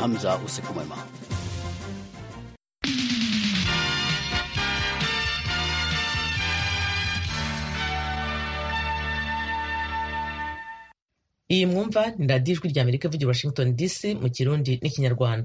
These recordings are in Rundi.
Hamza, usiku mwema. iyi mwumva ni radiyo ijwi rya amerika ivugira washington dc mu kirundi n'ikinyarwanda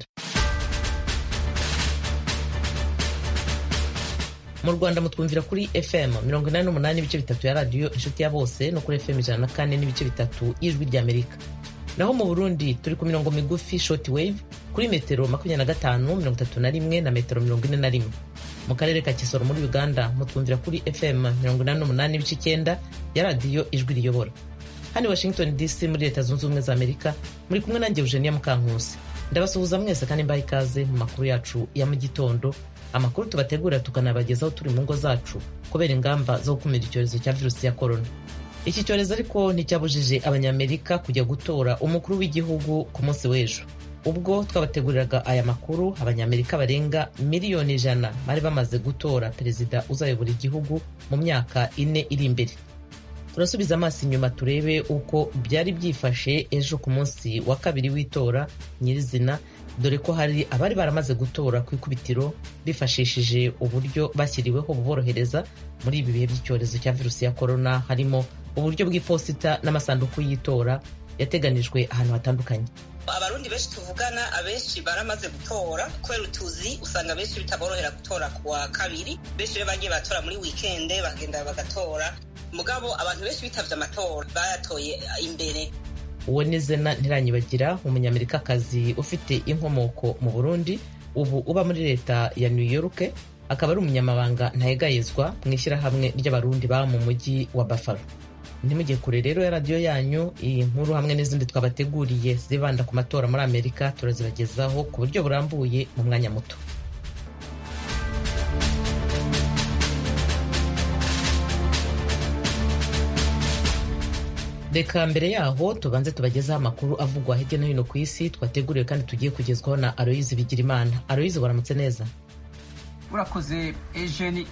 mu rwanda mutwumvira kuri fm mirongo inani n'umunani n'ibice bitatu ya radiyo inshuti ya bose no kuri fm ijana na kane n'ibice bitatu y'ijwi rya amerika naho mu burundi turi ku mirongo migufi short wave kuri metero makumyabiri na gatanu mirongo itatu na rimwe na metero mirongo ine na rimwe mu karere ka kisoro muri uganda mutwumvira kuri fm mirongo inani n'umunani n'ibice icyenda ya radiyo ijwi riyobora hano washington dc muri leta zunze ubumwe za amerika muri kumwe nanjye eugenia mukankusi ndabasuhuza mwese kandi mbaha ikaze mu makuru yacu ya mu gitondo amakuru tubategurira tukanabagezaho turi mu ngo zacu kubera ingamba zo gukumira icyorezo cya virusi ya korona iki cyorezo ariko nticyabujije abanyamerika kujya gutora umukuru w'igihugu ku munsi w'ejo ubwo twabateguriraga aya makuru abanyamerika barenga miliyoni ijana bari bamaze gutora perezida uzayobora igihugu mu myaka ine iri imbere turasubiza amaso inyuma turebe uko byari byifashe ejo ku munsi wa kabiri w'itora nyirizina dore ko hari abari baramaze gutora ku ikubitiro bifashishije uburyo bashyiriweho buborohereza muri ibi bihe by'icyorezo cya virusi ya korona harimo uburyo bw'iposita n'amasanduku y'itora yateganijwe ahantu hatandukanye abarundi benshi tuvugana abenshi baramaze gutora kubera utuzi usanga benshi bitaborohera gutora ku wa kabiri benshi rero bagiye batora muri wikende bagenda bagatora mugabo abantu benshi bitavye amatora bayatoye imbere uwo ni zena ntiranyibagira umunyamerikakazi ufite inkomoko mu burundi ubu uba muri leta ya new york akaba ari umunyamabanga ntayegayezwa mu ishyirahamwe ry'abarundi baba mu mujyi wa buffalo ntimujye kure rero ya radiyo yanyu iyi nkuru hamwe n'izindi twabateguriye zibanda ku matora muri amerika turazibagezaho ku buryo burambuye mu mwanya muto reka mbere yaho tubanze tubagezeho amakuru avugwa hirya no hino ku isi twateguriwe kandi tugiye kugezwaho na aloyizi bigirimana aloyizi waramutse neza urakoze ejeni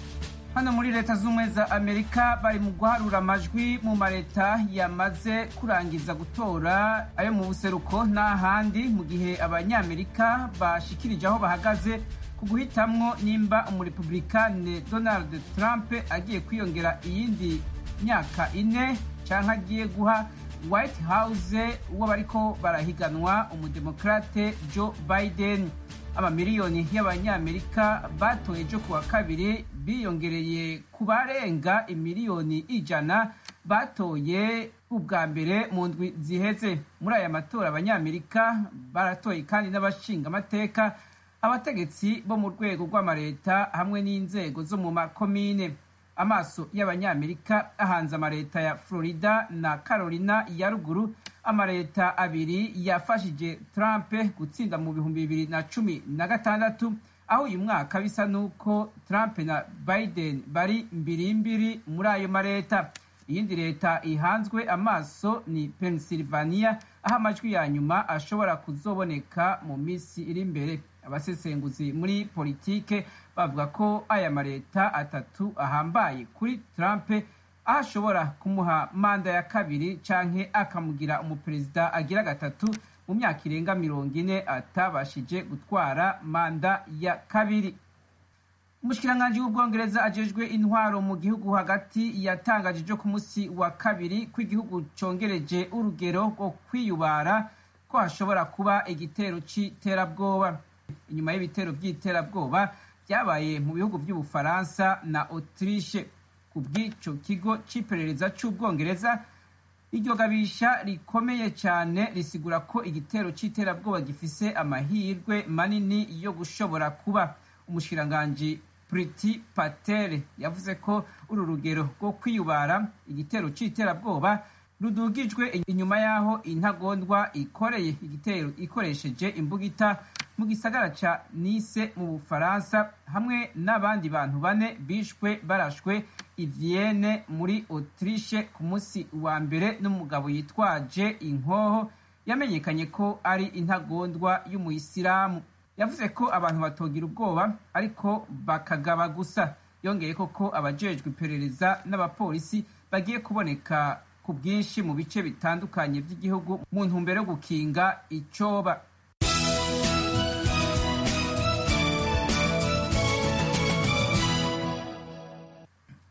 hano muri leta z'ubumwe za amerika bari mu guharura amajwi mu maleta yamaze kurangiza gutora ayo mu buseruko n'ahandi mu gihe abanyamerika bashikirije aho bahagaze ku guhitamwo nimba umurepublikane donald trump agiye kwiyongera iyindi myaka ine canke agiye guha white house uwo bariko barahiganwa umudemokrate joe biden amamiliyoni y'abanyamerika batoye ejo kuwa kabiri biyongereye ku barenga imiliyoni ijana batoye ubwa mbere mu ndwi ziheze muri aya matora abanyamerika baratoye kandi n'abashinga amateka abategetsi bo mu rwego rw'amaleta hamwe n'inzego zo mu makomine amaso y'abanyamerika ahanze amaleta ya florida na carolina ya ruguru amaleta abiri yafashije trump gutsinda mu bihumbi bibiri na cumi na gatandatu aho uyu mwaka bisa n'uko trump na biden bari mbirimbiri muri ayo maleta iyindi leta ihanzwe amaso ni pennsylvania aho amajwi ya nyuma ashobora kuzoboneka mu minsi iri imbere abasesenguzi muri politike bavuga ko aya maleta atatu ahambaye kuri trump aho ashobora kumuha manda ya kabiri canke akamugira umuperezida agira gatatu mu myaka irenga mirongo ine atabashije gutwara manda ya kabiri umushikiranganji w'ubwongereza ajejwe intwaro mu gihugu hagati yatangaje ejo ku munsi wa kabiri ko igihugu congereje urugero rwo kwiyubara ko hashobora kuba igitero c'iterabwoba inyuma y'ibitero by'iterabwoba byabaye mu bihugu by'ubufaransa na autriche ku bw'ico kigo c'iperereza c'ubwongereza iryo gabisha rikomeye cyane risigura ko igitero c'iterabwoba gifise amahirwe manini yo gushobora kuba umushikiranganji Priti Patel yavuze ko uru rugero rwo kwiyubara igitero c'iterabwoba rudugijwe inyuma y'aho intagondwa ikoreye igitero ikoresheje imbugita mu gisagara ca Nice mu Bufaransa hamwe n'abandi bantu bane bishwe barashwe i Vienne muri Autriche ku munsi wa mbere n'umugabo yitwaje inkoho yamenyekanye ko ari intagondwa y'umuyisilamu yavuze ko abantu batogira ubwoba ariko bakagaba gusa yongeye ko ko abajejwe iperereza n'abapolisi bagiye kuboneka ku bwinshi mu bice bitandukanye by'igihugu mu ntumbero yo gukinga icoba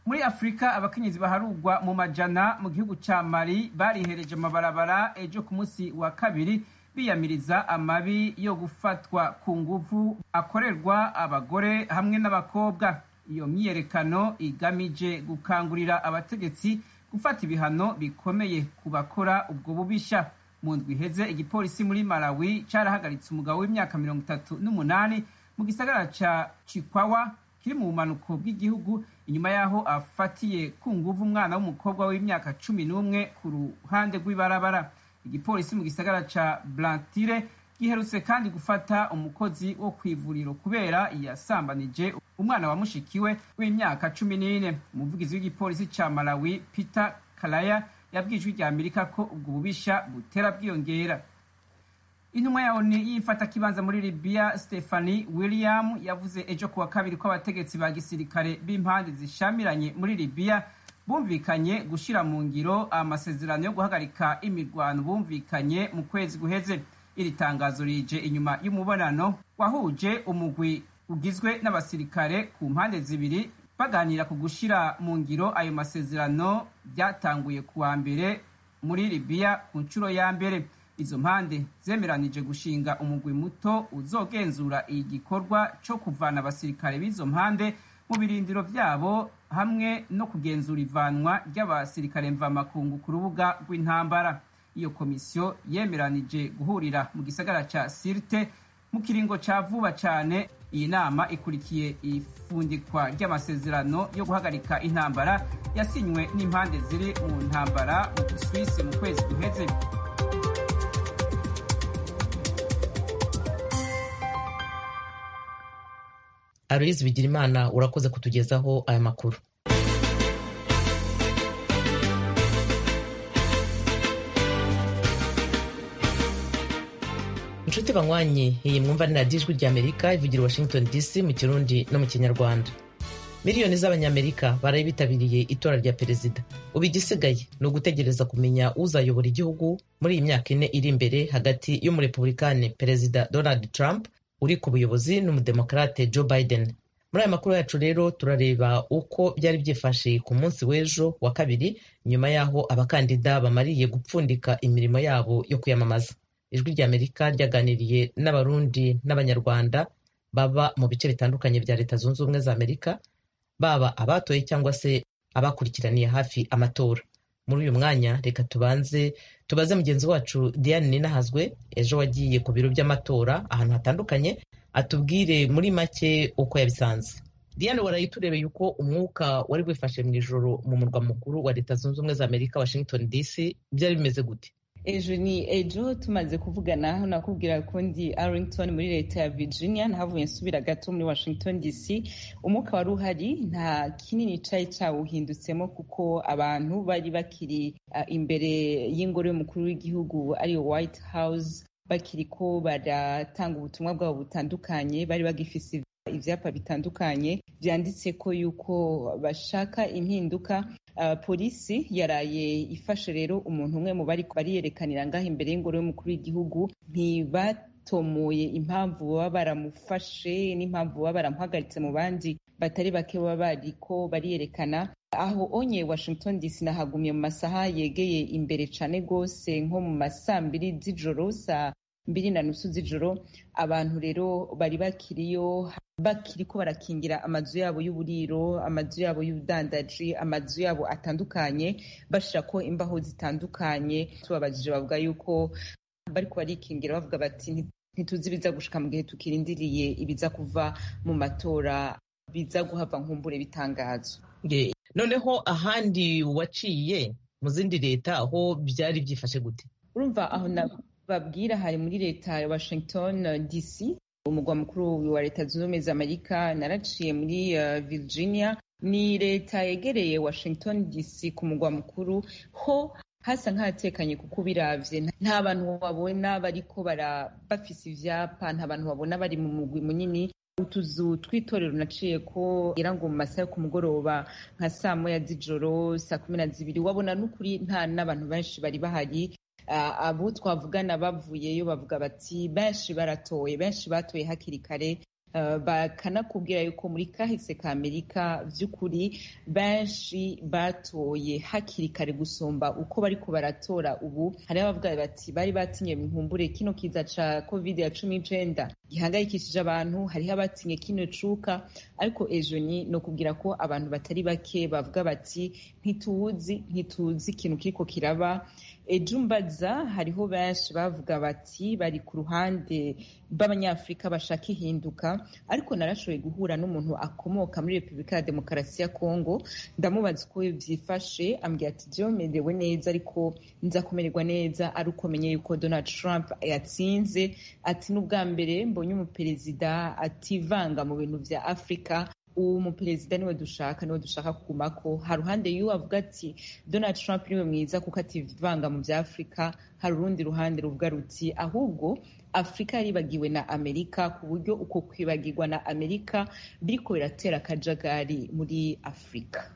muri afurika abakenyezi baharugwa mu majana mu gihugu ca mali barihereje amabarabara ejo ku munsi wa kabiri biyamiriza amabi yo gufatwa ku nguvu akorerwa abagore hamwe n'abakobwa iyo myiyerekano igamije gukangurira abategetsi gufata ibihano bikomeye ku bakora ubwo bubisha mu ndwi iheze igipolisi muri malawi carahagaritse umugabo w'imyaka mirongo itatu n'umunani mu gisagara ca chikwawa kiri mu bumanuko bw'igihugu inyuma y'aho afatiye ku nguvu umwana w'umukobwa w'imyaka cumi n'umwe ku ruhande rw'ibarabara igipolisi mu gisagara ca blantire giherutse kandi gufata umukozi wo ku ivuriro kubera yasambanije umwana wa mushikiwe w'imyaka cumi n'ine umuvugizi w'igipolisi ca malawi peter kalaya yabwijwe rya amerika ko ubwo bubisha butera bwiyongera intumwa ya oni y'imfatakibanza muri libiya stephanie william yavuze ejo kuwa kabiri ko abategetsi ba gisirikare b'impande zishamiranye muri libiya bumvikanye gushyira mu ngiro amasezerano yo guhagarika imirwano bumvikanye mu kwezi guheze iri tangazo rije inyuma y'umubonano wahuje umugwi ugizwe n'abasirikare ku mpande zibiri baganira ku gushyira mu ngiro ayo masezerano byatanguye kuwa mbere muri libiya ku nshuro ya mbere izo mpande zemeranije gushinga umugwi muto uzogenzura igikorwa cyo kuvana abasirikare b'izo mpande mu birindiro byabo hamwe no kugenzura ivanwa ry'abasirikare mvamakungu ku rubuga rw'intambara iyo komisiyo yemeranije guhurira mu gisagara cya sirte mu kiringo cya vuba cyane iyi nama ikurikiye ifundikwa ry'amasezerano yo guhagarika intambara yasinywe n'impande ziri mu ntambara mu Busuwisi mu kwezi guheze aloyizi bigirimana urakoze kutugezaho aya makuru inshuti banywanyi iyi mwumva ni radiyo ijwi ry'amerika ivugira washington dc mu kirundi no mu kinyarwanda miliyoni z'abanyamerika baraye bitabiriye itora rya perezida ubu igisigaye ni ugutegereza kumenya uzayobora igihugu muri iyi myaka ine iri imbere hagati y'umurepublikani perezida donald trump uri ku buyobozi n'umudemokarate joe biden muri aya makuru yacu rero turareba uko byari byifashe ku munsi w'ejo wa kabiri nyuma y'aho abakandida bamariye gupfundika imirimo yabo yo kwiyamamaza ijwi ry'amerika ryaganiriye n'abarundi n'abanyarwanda baba mu bice bitandukanye bya leta zunze ubumwe za amerika baba abatoye cyangwa se abakurikiraniye hafi amatora muri uyu mwanya reka tubanze tubaze mugenzi wacu diane ninahazwe ejo wagiye ku biro by'amatora ahantu hatandukanye atubwire muri make uko yabisanze diane waraye turebeye uko umwuka wari wifashe mu ijoro mu murwa mukuru wa leta zunze ubumwe za amerika washington dc byari bimeze gute ejo ni ejo tumaze kuvugana aho nakubwira ko ndi arlington muri leta ya virginia ntavuye nsubira gato muri washington dc umwuka wari uhari nta kinini cyari cyawuhindutsemo kuko abantu bari bakiri uh, imbere y'ingoro y'umukuru w'igihugu ariyo white house bakiri ko baratanga ubutumwa bwabo butandukanye bari bagifise ivyapa bitandukanye vyanditse ko yuko bashaka impinduka Uh, polisi yaraye ifashe rero umuntu umwe mu bari bariyerekanira ngaho imbere y'ingoro y'umukuru w'igihugu ntibatomoye impamvu baba baramufashe n'impamvu baba baramuhagaritse mu bandi batari bake baba bariko bariyerekana aho onye washington dc nahagumye mu masaha yegeye imbere cane rwose nko mu masaa mbiri z'ijoro saa mbiri na nusu z'ijoro abantu rero bari bakiriyo bakiriko barakingira amazu yabo y'uburiro amazu yabo y'ubudandaji amazu yabo atandukanye bashirako imbaho zitandukanye tubabajije bavuga yuko bariko barikingira bavuga bati ntituzi ibiza gushika mu gihe tukirindiriye ibiza kuva mu matora biza guhava nkumbure bitangazo noneho ahandi waciye mu zindi leta aho byari byifashe gute urumva aho babwira hari muri leta ya washington dc umugwa mukuru wa leta zunze ubumwe za amerika naraciye muri uh, virginia ni leta yegereye washington dc ku mugwa mukuru ho hasa nk'ahatekanye kuko ubiravye nta bantu babona bariko bafise ivyapa nta bantu babona bari mu mugwi munini utuzu tw'itorero naciye ko ngira ngo mu masaha yo ku mugoroba nka saa moya z'ijoro saa kumi na zibiri wabona n'ukuri nta n'abantu benshi bari bahari abo twavugana bavuyeyo bavuga bati benshi baratoye benshi batoye hakiri kare bakanakubwira yuko muri kahise ka amerika by'ukuri benshi batoye hakiri kare gusumba uko bariko baratora ubu hariho abavuga bati bari batinye nkumbure kino kiza ca covid ya cumi n'icenda gihangayikishije abantu hariho abatinye kino cuka ariko ejo ni no kubwira ko abantu batari bake bavuga bati ntituzi ntituzi ikintu kiriko kiraba ejo mbaza hariho benshi bavuga bati bari ku ruhande b'abanyafurika bashaka ihinduka ariko narashoboye guhura n'umuntu akomoka muri repubulika ya demokarasi ya kongo ndamubaza uko byifashe ambwira ati byomerewe neza ariko nza kumererwa neza ari uko menye yuko donald trump yatsinze ati n'ubwa mbere mbonye umuperezida ativanga mu bintu bya afurika uwo muperezida niwe dushaka niwe dushaka kugumako hari uruhande y'uwo avuga ati donald trump niwe mwiza kuko ativanga mu bya afurika hari urundi ruhande ruvuga ruti ahubwo afurika yaribagiwe na amerika ku buryo uko kwibagirwa na amerika biriko biratera akajagari muri afurika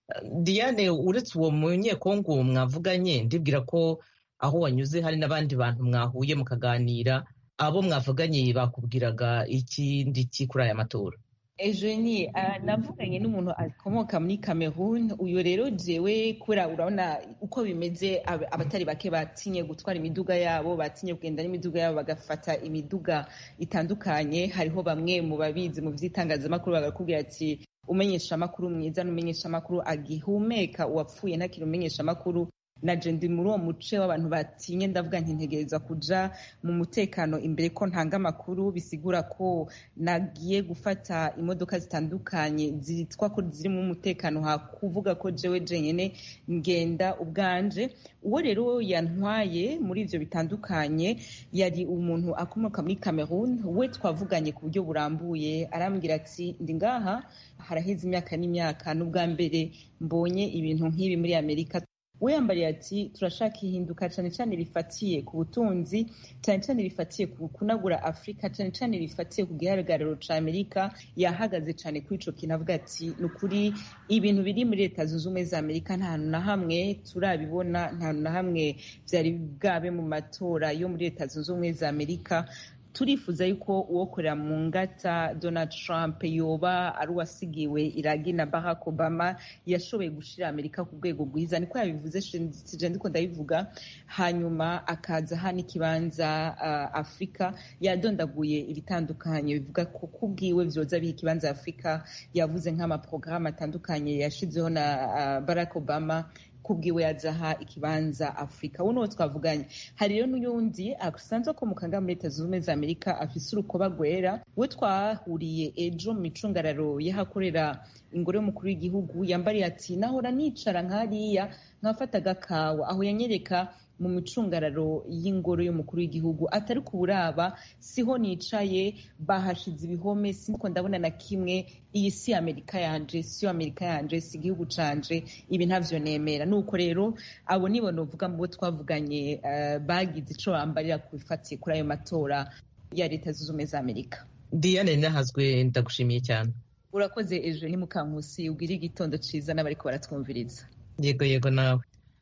diane uretse uwo munyekongo mwavuganye ndibwira ko aho wanyuze hari n'abandi bantu mwahuye mukaganira abo mwavuganye bakubwiraga ikindi ki kuri aya matora Eugenie uh, navuganye n'umuntu akomoka muri Cameroon uyu rero jewe kubera urabona uko bimeze abatari bake batinye gutwara imiduga yabo batinye kugenda n'imiduga yabo bagafata imiduga itandukanye hariho bamwe mu babizi mu vy'itangazamakuru bagakubwira ati umenyesha amakuru mwiza n'umenyesha amakuru agihumeka uwapfuye ntakiri umenyesha amakuru naje ndi muri uwo muce w'abantu batinye ndavuga nti ntegereza kuja mu mutekano imbere ko ntanga amakuru bisigura ko nagiye gufata imodoka zitandukanye zitwa ko zirimo umutekano ha kuvuga ko jewe jenyene ngenda ubwanje uwo rero yantwaye muri ivyo bitandukanye yari umuntu akomoka muri Cameroon we twavuganye ku buryo burambuye arambwira ati ndi ngaha haraheze imyaka n'imyaka n'ubwa mbere mbonye ibintu nk'ibi muri Amerika we yambariye ati turashaka ihinduka cyane cyane rifatiye ku butunzi cyane cyane rifatiye ku kunagura afurika cyane cyane rifatiye ku gihagararo cya amerika yahagaze cyane kuri ico kintu avuga ati ni ukuri ibintu biri muri leta zunze ubumwe za amerika nta hantu na hamwe turabibona nta hantu na hamwe byari bwabe mu matora yo muri leta zunze ubumwe za amerika turifuza yuko uwokorera mu ngata donald trump yoba ari uwasigiwe iragi na barack obama yashoboye gushira amerika ku rwego rwiza niko yabivuze sije ndiko ndabivuga hanyuma akaza hano ikibanza uh, afurika yadondaguye ibitandukanye bivuga ko kubwiwe vyoza biha ikibanza afurika yavuze nk'amaporogaramu atandukanye yashizeho na uh, barack obama kubwiwe yazaha ikibanza afurika uwo niwo twavuganye hari rero n'uyundi asanzwe akomoka nga muri leta zunze ubumwe za amerika afise urukoba rwera we twahuriye ejo mu micungararo y'ahakorera ingoro y'umukuru w'igihugu yambariye ati nahora nicara nk'hariya nkafata agakawa aho yanyereka mu micungararo y'ingoro y'umukuru w'igihugu atari kuburaba siho nicaye bahashize ibihome siniko ndabona na kimwe iyi si amerika yanje siyo amerika yanje si igihugu canje ibi ntavyo nemera nuko rero abo nibo novuga mu bo twavuganye uh, bagize ico bambarira kubifatiye kuri ayo matora ya leta zunze ubumwe za amerika diane nahazwe ndagushimiye cyane urakoze ejo ni mukankusi ubwira igitondo ciza n'abariko baratwumviriza yego yego nawe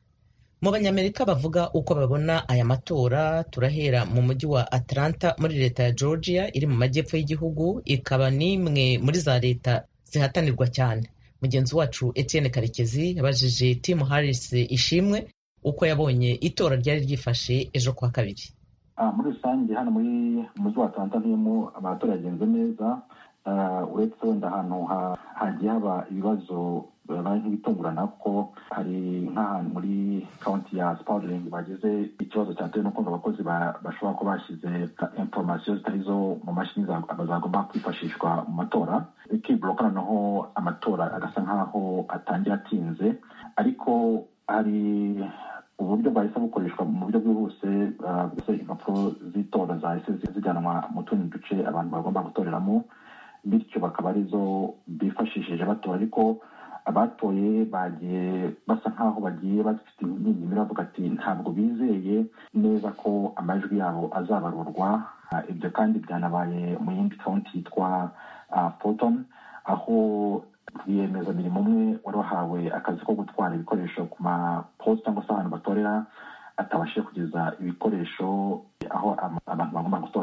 mu banyamerika bavuga uko babona aya matora turahera mu mujyi wa atlanta muri leta ya georgia iri mu majyepfo y'igihugu ikaba n'imwe muri za leta zihatanirwa cyane mugenzi wacu etienne karekezi yabajije tim harris ishimwe uko yabonye itora ryari ryifashe ejo kwa kabiri muri rusange hano muri mujyi wa atlanta ntiyemo amatora yagenze neza uretse wenda ahantu hagiye haba ibibazo bibaye nk'ibitungurana kuko hari nk'ahantu muri kaunti ya spalding bagize ikibazo cyatewe n'uko abakozi bashobora kuba bashyize inforomasiyo zitari zo mu mashini zagomba kwifashishwa mu matora ikibloka noneho amatora agasa nk'aho atangira atinze ariko hari uburyo bwahise bukoreshwa mu buryo bwihuse impapuro z'itora zahise zijyanwa mu tundi duce abantu bagomba gutoreramo bityo bakaba arizo bifashishije batora ariko abatoye bagiye basa nk'aho bagiye bafite imyigimiro bavuga ati ntabwo bizeye neza ko amajwi yabo azabarurwa ibyo kandi byanabaye mu yindi kaunti yitwa fulton aho rwiyemezamirimo umwe wari wahawe akazi ko gutwara ibikoresho ku maposita cyangwa se ahantu batorera atabashije kugeza ibikoresho aho abantu bagomba gutorera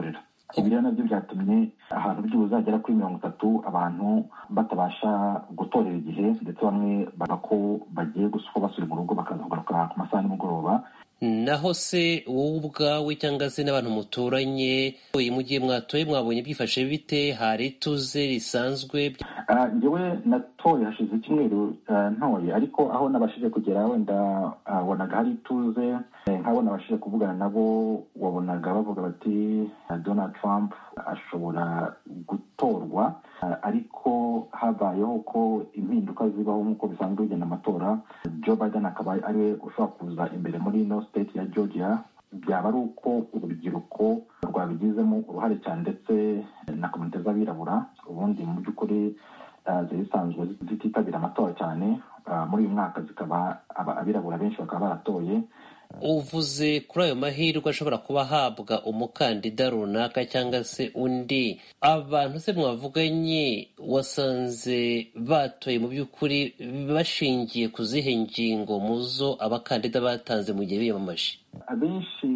ibi rero nabyo byatumye ahantu byibuze hagera kuri mirongo itatu abantu batabasha gutorera igihe ndetse bamwe bavuga ko bagiye gusuka basubira mu rugo bakaza kugaruka ku masaha nimugoroba naho se wowe ubwawe cyangwa se n'abantu muturanye mu gihe mwatoye mwabonye byifashe bite hari ituze risanzwe ngewe natoye hashize icyumweru ntoye ariko aho nabashije kugera wenda wabonaga hari ituze nk'abo nabashije kuvugana nabo wabonaga bavuga bati donald trump ashobora gutorwa ariko habayeho ko impinduka zibaho nk'uko bisanzwe bigenda amatora joe biden akaba ariwe ushobora kuza imbere muri ino state ya georgia byaba ari uko urubyiruko rwabigizemo uruhare cyane ndetse na komite z'abirabura ubundi mu by'ukuri zari zisanzwe zititabira amatora cyane muri uyu mwaka zikaba abirabura benshi bakaba baratoye uvuze kuri ayo mahirwe ashobora kuba ahabwa umukandida runaka cyangwa se undi abantu se mwavuganye wasanze batoye mu by'ukuri bashingiye ku zihe ngingo mu zo abakandida batanze mu gihe biyamamaje abenshi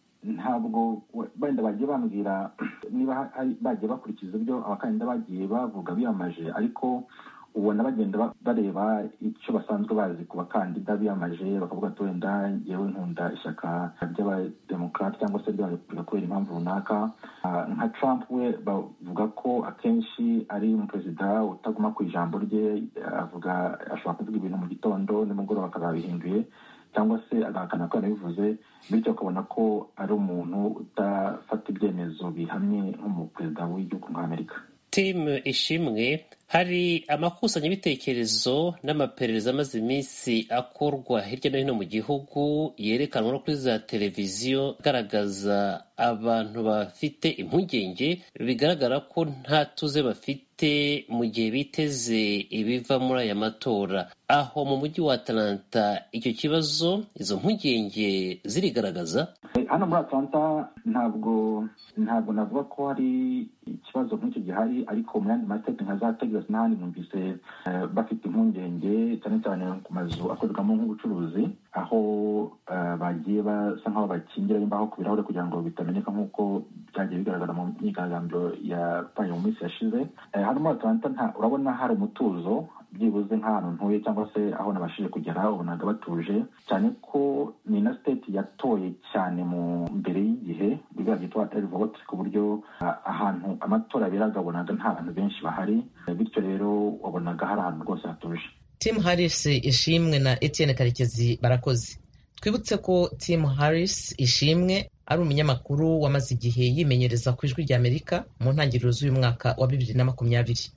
ntabwo wenda bagiye bambwira niba bagiye bakurikiza ibyo abakandida bagiye bavuga biyamaje ariko ubona bagenda bareba icyo basanzwe bazi ku bakandida biyamaje bakavuga ati wenda yewe nkunda ishyaka ry'abademokarate cyangwa se ry'abarepubulika kubera impamvu runaka nka trump we bavuga ko akenshi ari umuperezida utaguma ku ijambo rye avuga ashobora kuvuga ibintu mu gitondo nimugoroba akazabihinduye cyangwa se agahakana ko yanabivuze bityo ukabona ko ari umuntu udafata ibyemezo bihamye nk'umuperezida w'igihugu nk'amerika timu ishimwe hari amakusanyabitekerezo n'amaperereza amaze iminsi akorwa hirya no hino mu gihugu yerekanwa no kuri za televiziyo agaragaza abantu bafite impungenge bigaragara ko nta tuze bafite mu gihe biteze ibiva muri aya matora aho mu mujyi wa atalanta icyo kibazo izo mpungenge zirigaragaza hano muri atalanta ntabwo ntabwo navuga ko hari ikibazo nk'icyo gihari ariko mu yandi masiteti nka za texas n'ahandi numvise bafite impungenge cyane cyane ku mazu akorerwamo nk'ubucuruzi aho bagiye basa nk'aho bakingira imbaho ku birahure kugira ngo bitamenyeka nk'uko byagiye bigaragara mu myigaragambyo yabaye mu minsi yashize hano muri atalanta urabona hari umutuzo byibuze nk'ahantu ntuye cyangwa se aho nabashije kugera ubonaga batuje cyane ko ni na siteti yatoye cyane mu mbere y'igihe biriya byitwa eri vote ku buryo ahantu amatora aberaga wabonaga nta bantu benshi bahari bityo rero wabonaga hari ahantu rwose hatuje tim harris ishimwe na etienne karekezi barakoze twibutse ko tim harris ishimwe ari umunyamakuru wamaze igihe yimenyereza ku ijwi ry'amerika mu ntangiriro z'uyu mwaka wa bibiri na makumyabiri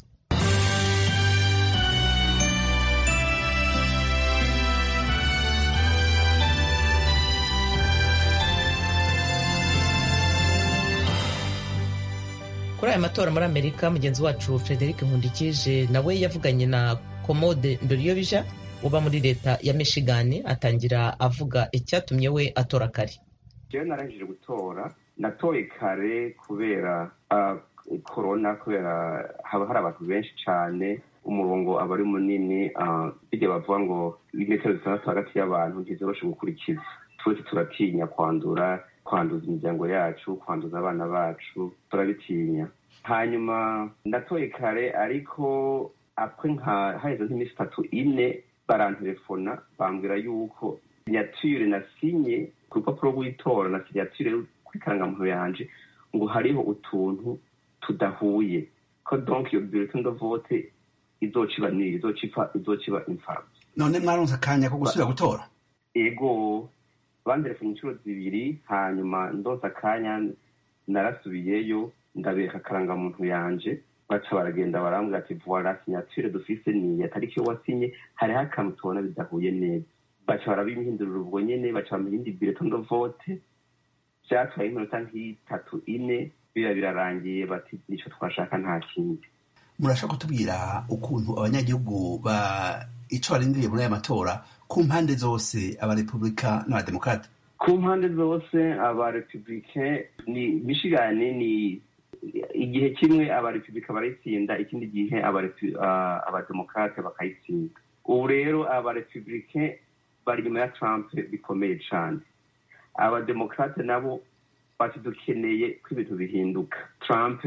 kuri aya matora muri amerika mugenzi wacu frederic nkundikije nawe yavuganye na komode ndoriyobija uba muri leta ya michigan atangira avuga icyatumye we atora kare jewe narangije gutora natoye kare kubera korona kubera haba hari abantu benshi cyane umurongo aba ari munini bijya bavuga ngo metero zitandatu hagati y'abantu ntizoroshe gukurikiza twese turatinya kwandura kwanduza imiryango yacu kwanduza abana bacu turabitinya hanyuma natoye kare ariko apwe nka haheze nk'iminsi itatu ine barantelefona bambwira yuko sinyatire nasinye ku rupapuro rw'itora na sinyatire kuri karangamuntu yanje ngo hariho utuntu tudahuye ko donc iyo bulletin de vote izociba niri izociba imfabusa none mwaronse akanya ko gusubira gutora ego banderefone inshuro zibiri hanyuma ndonsa akanya narasubiyeyo ndabereka akarangamuntu yanje baca baragenda barambwira ati voila signature dufise niya tariki yo wasinye hariho akantu tubona bidahuye neza baca barabihindurira ubwo nyene baca bampa iyindi bulletin de vote vyatwaye iminota nk'itatu ine biba birarangiye bati nico twashaka nta kindi murashaka kutubwira ukuntu abanyagihugu ba ico barindiriye muri aya matora ku mpande zose abarepublika n'abademokrate ku mpande zose abarepublike ni michigan ni igihe kimwe abarepublika barayitsinda ikindi gihe abademokrate bakayitsinda ubu rero abarepublike bari inyuma ya trump bikomeye cane abademokrate nabo bati dukeneye ko ibintu bihinduka trump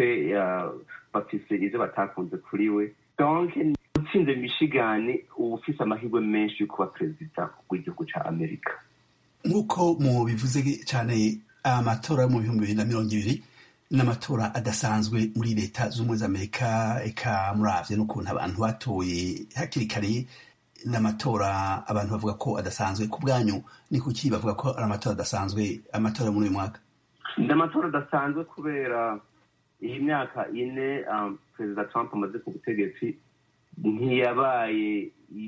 bafise ivyo batakunze kuri we donc utsinze michigan uba ufise amahirwe menshi yo kuba perezida w'igihugu ca amerika nk'uko mu bivuze cyane amatora yo mu bihumbi bibiri na mirongo ibiri n'amatora adasanzwe muri leta z'ubumwe za amerika eka muravye n'ukuntu abantu batoye hakiri kare n'amatora abantu bavuga ko adasanzwe ku bwanyu ni kuki bavuga ko ari amatora adasanzwe amatora muri uyu mwaka ni amatora adasanzwe kubera iyi myaka ine um, perezida trump amaze ku butegetsi ntiyabaye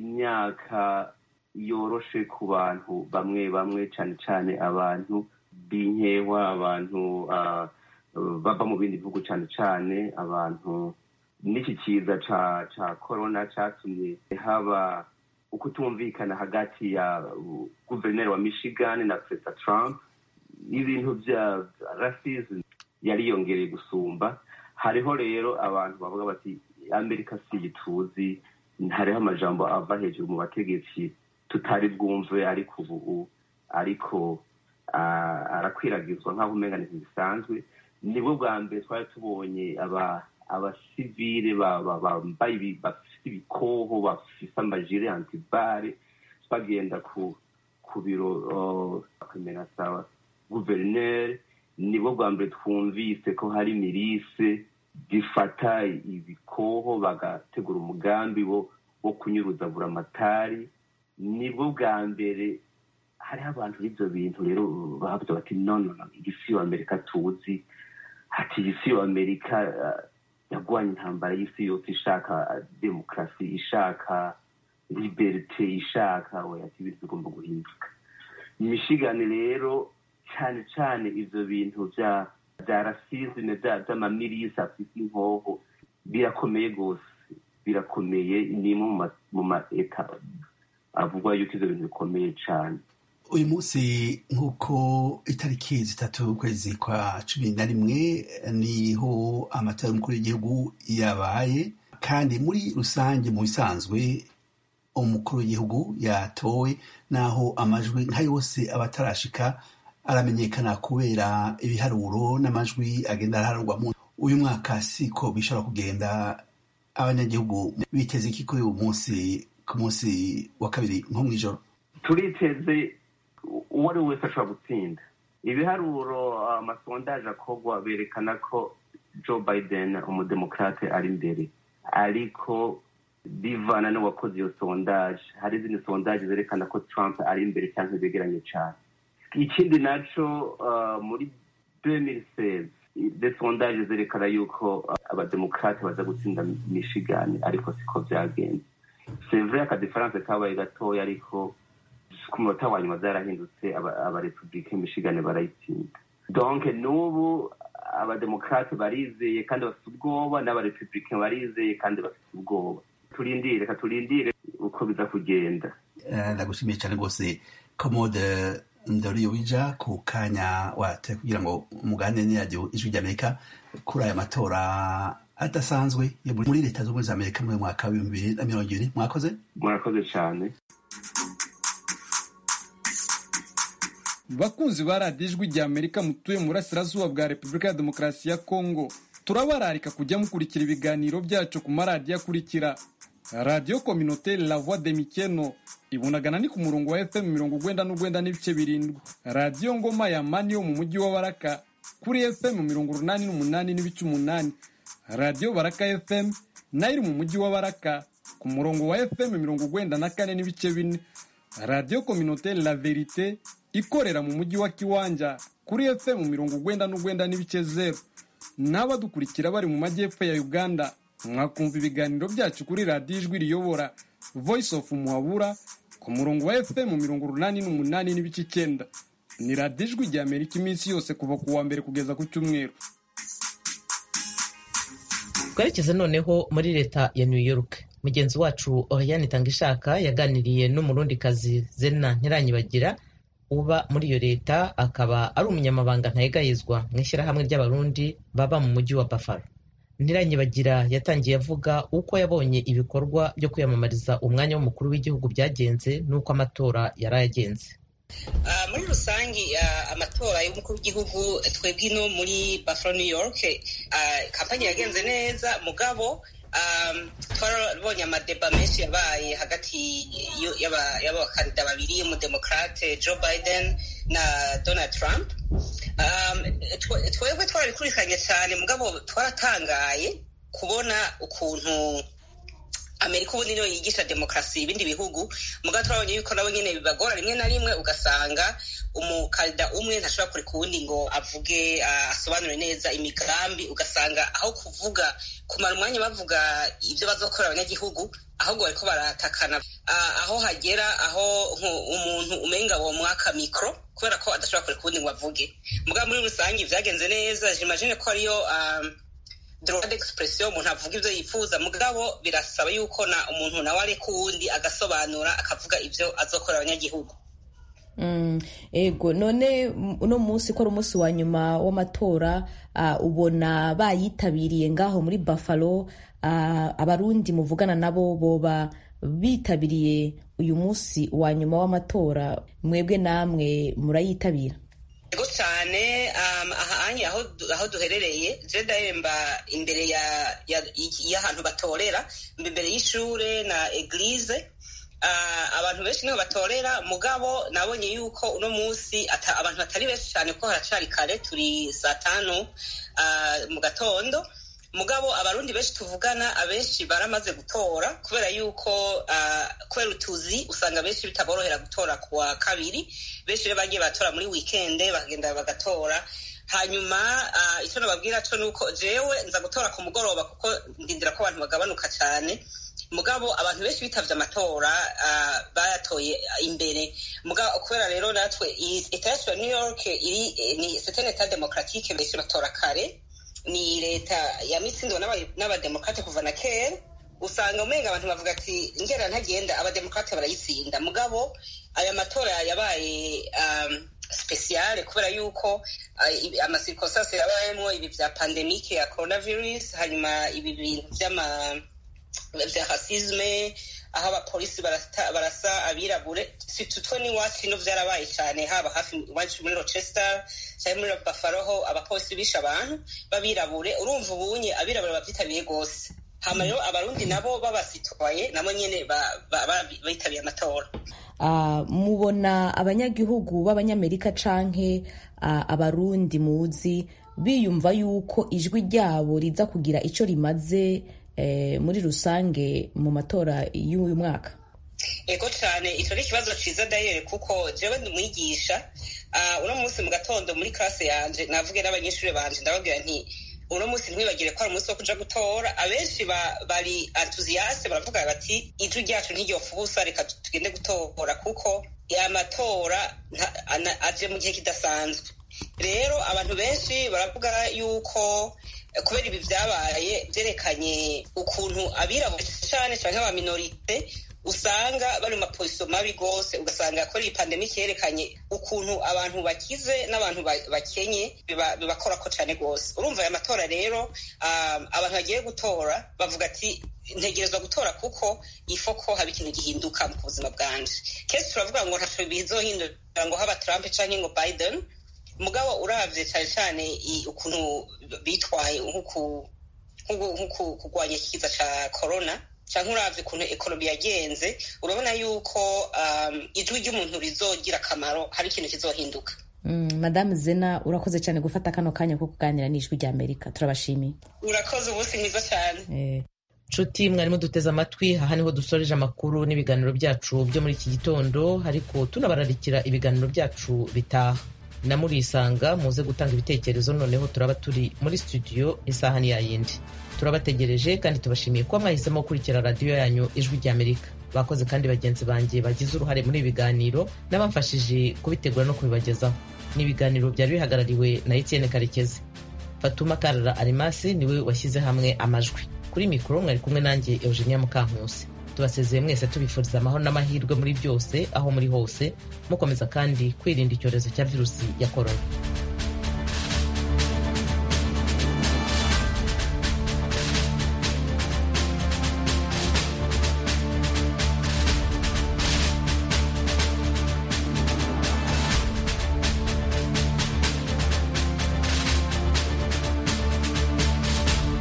imyaka yoroshe ku bantu bamwe bamwe cyane cyane abantu b'inkewa abantu uh, bava mu bindi bihugu cyane cyane abantu n'iki kiza ca ca corona catumye haba ukutumvikana hagati ya guverineri wa michigan na perezida trump ibintu bya racism yariyongereye gusumba hariho rero abantu bavuga bati amerika si tuzi hariho amajambo ava hejuru mu bategetsi tutari bwumve ariko ubu ariko arakwiragizwa nk'aho umenya bisanzwe nibwo bwa mbere twari tubonye abasivile bambaye bafite ibikoho bafite amajire antibare bagenda ku biro bakamera sawa guverineri nibwo bwa mbere twumvise ko hari mirise zifata ibikoho bagategura umugambi wo kunyuruza buramatari nibwo bwa mbere hariho abantu b'ibyo bintu rero bavuga bati nono igisi amerika tuzi ati isi amerika yagwanye intambara y'isi yose ishaka demokarasi ishaka liberite ishaka ati ibintu bigomba guhinduka michigan rero cyane cyane ivyo bintu vya vya rasisme vy'amamirisi afise inkoho birakomeye rwose birakomeye ni mu maeta avugwa yuko ivyo bintu bikomeye cane uyu munsi nk'uko itariki zitatu ukwezi kwa cumi na rimwe niho amatora y'umukuru w'igihugu yabaye kandi muri rusange mu bisanzwe umukuru w'igihugu yatowe naho amajwi nka yose aba atarashika aramenyekana kubera ibiharuro n'amajwi agenda araharurwamo uyu mwaka siko bishobora kugenda abanyagihugu biteze iki kuri uyu munsi ku munsi wa kabiri nko mu ijoro turiteze uwo ari we wese ashobora gutsinda ibiharuro amasondaje akorwa berekana ko joe biden umudemokrate ari imbere ariko bivana n'uwakoze iyo sondaje hari izindi sondaje zerekana ko trump ari imbere cyangwa begeranye cyane ikindi naco muri 2016 de sondaje zerekana yuko abademokrate baza gutsinda michigan ariko siko vyagenze c'est vrai akadifaranse kabaye gatoya ariko ku munota wa nyuma zarahindutse abarepublike michigan barayitsinda donc n'ubu abademokrate barizeye kandi bafite ubwoba n'abarepublike barizeye kandi bafite ubwoba turindire reka turindire uko biza kugenda ndagushimiye cyane rwose komode ndoriyo wija ku kanya wate kugira ngo muganire n'iradiyo ijwi ry'amerika kuri aya matora adasanzwe muri leta z'ubumwe za amerika muri mwaka w'ibihumbi bibiri na mirongo ibiri mwakoze murakoze cyane bakunzi ba radiyo ijwi rya amerika mutuye mu burasirazuba bwa repubulika ya demokarasi ya kongo turabararika kujya mukurikira ibiganiro byacu ku maradiyo akurikira radiyo kominoteri la voix de mikeno ibunagana ni ku murongo wa fm mirongo ugwenda n'ugwenda n'ibice birindwi radiyo ngoma ya mani yo mu mujyi wa baraka kuri fm mirongo urunani n'umunani n'ibice umunani radiyo baraka fm nayo iri mu mujyi wa baraka ku murongo wa fm mirongo ugwenda na kane n'ibice bine radiyo kominoteri la verite ikorera mu mujyi wa kiwanja kuri fm mirongo ugwenda n'ugwenda n'ibice zeru n'abadukurikira bari mu majyepfo ya uganda mwakumva ibiganiro byacu kuri radiyo ijwi riyobora voice of muhabura ku murongo wa fm mirongo urunani n'umunani n'ibice icyenda ni radiyo ijwi rya amerika iminsi yose kuva ku wa mbere kugeza ku cyumweru twerekeze noneho muri leta ya new york mugenzi wacu oriane tangishaka yaganiriye n'umurundikazi zena ntiranyibagira uba muri iyo leta akaba ari umunyamabanga ntayegayezwa mu ishyirahamwe ry'abarundi baba mu mujyi wa buffalo ntiranyibagira yatangiye avuga uko yabonye ibikorwa byo kwiyamamariza umwanya w'umukuru w'igihugu byagenze n'uko amatora yari ayagenze muri rusange amatora y'umukuru w'igihugu twebwe ino muri buffalo new york kampani yagenze neza mugabo twarabonye amadeba menshi yabaye hagati y'abakandida babiri umudemokrate joe biden na donald trump twebwe twarabikurikiranye cyane mugabo twaratangaye kubona ukuntu amerika ubundi niyo yigisha demokarasi ibindi bihugu mugabo turabonye yuko nabo nyine bibagora rimwe na rimwe ugasanga umukandida umwe ntashobora kureka uwundi ngo avuge asobanure neza imigambi ugasanga aho kuvuga kumara umwanya bavuga ibyo bazokorera abanyagihugu ahubwo bariko baratakana aho hagera aho umuntu umenga wo mwaka mikro kubera ko adashobora kureka uwundi ngo avuge mugabo muri rusange vyagenze neza jimagine ko ariyo droit d'expression umuntu avuga ibyo yifuza mugabo birasaba yuko na umuntu nawe areka uwundi agasobanura akavuga ibyo azokorera abanyagihugu ego none uno munsi ko ari umunsi wa nyuma w'amatora ubona bayitabiriye ngaho muri buffalo abarundi muvugana nabo boba bitabiriye uyu munsi wa nyuma w'amatora mwebwe namwe murayitabira ego cyane ahanye aho duherereye jedahemba imbere y'ahantu batorera imbere y'ishure na eglise abantu benshi niho batorera mugabo nabonye yuko uno munsi abantu batari benshi cyane ko haracari kare turi saa tanu mu gatondo mugabo abarundi benshi tuvugana abenshi baramaze gutora kubera yuko kubera utuzi usanga benshi bitaborohera gutora ku wa kabiri benshi rero bagiye batora muri wikende bakagenda bagatora hanyuma icyo nababwira cyo ni uko jewe nza gutora ku mugoroba kuko ndindira ko abantu bagabanuka cyane mugabo abantu benshi bitavye amatora bayatoye imbere mugabo kubera rero natwe leta yacu ya new york iri ni c'est etat demokratique benshi batora kare ni leta yamitsindiwe n'abademokrate kuva na kera usanga umenga abantu bavuga ati ngera ntagenda abademokrate barayitsinda mugabo aya matora yabaye um, speciale kubera yuko uh, amasirikosasi yabayemo ibi vya pandemike ya coronavirus hanyuma ibi bintu vy'ama vya rasisme aho abapolisi barasa abirabure situtwe n'iwacu ino vyarabaye cyane haba hafi iwacu muri rochester cyangwa muri buffalo ho abapolisi bishe abantu b'abirabure urumva ubunye abirabure bavyitabiriye rwose hama rero abarundi nabo babasitwaye nabo nyene bitabiye amatora mubona abanyagihugu b'abanyamerika canke abarundi muzi biyumva yuko ijwi ryabo riza kugira ico rimaze muri rusange mu matora y'uyu mwaka ego cyane icyo ni ikibazo cyiza dayere kuko jewe ndi umwigisha uno munsi mu gatondo muri classe yanje navuge n'abanyeshuri banje ndababwira nti uno munsi ntiwibagire ko ari umunsi wo kuja gutora abenshi bari enthusiaste baravuga bati ijwi ryacu ntiryofa ubusa reka tugende gutora kuko amatora aje mu gihe kidasanzwe rero abantu benshi baravuga yuko kubera ibi byabaye byerekanye ukuntu abirabura cyane cyangwa aba minorite usanga bari mu mapozisiyo mabi rwose ugasanga ko iyi pandemike yerekanye ukuntu abantu bakize n'abantu bakenye bibakora ko cyane rwose urumva aya matora rero abantu bagiye gutora bavuga ati ntegerezwa gutora kuko ifo ko haba ikintu gihinduka mu buzima bwanje kenshi turavuga ngo ntaco bizohindura ngo haba trump canke ngo biden mugabo uravye cyane cyane ukuntu bitwaye nko kurwanya ikiza ca corona cyangwa uravye ukuntu ekonomi yagenze urabona yuko ijwi ry'umuntu rizogira akamaro hari ikintu kizohinduka madamu zena urakoze cyane gufata kano kanya ko kuganira n'ijwi rya amerika turabashimiye urakoze umunsi mwiza cyane nshuti mwarimo duteze amatwi aha niho dusoreje amakuru n'ibiganiro byacu byo muri iki gitondo ariko tunabararikira ibiganiro byacu bitaha na murisanga muze gutanga ibitekerezo noneho turaba turi muri studio isaha ni yayindi turabategereje kandi tubashimiye kuba mwahisemo gukurikira radiyo yanyu ijwi rya amerika bakoze kandi bagenzi banjye bagize uruhare muri ibi biganiro n'abamfashije kubitegura no kubibagezaho ni ibiganiro byari bihagarariwe na etienne karekezi fatuma karara arimasi niwe washyize hamwe amajwi kuri mikoro mwari kumwe nanjye eugenia mukankusi tubasezeye mwese tubifuriza amahoro n'amahirwe muri byose aho muri hose mukomeza kandi kwirinda icyorezo cya virusi ya korona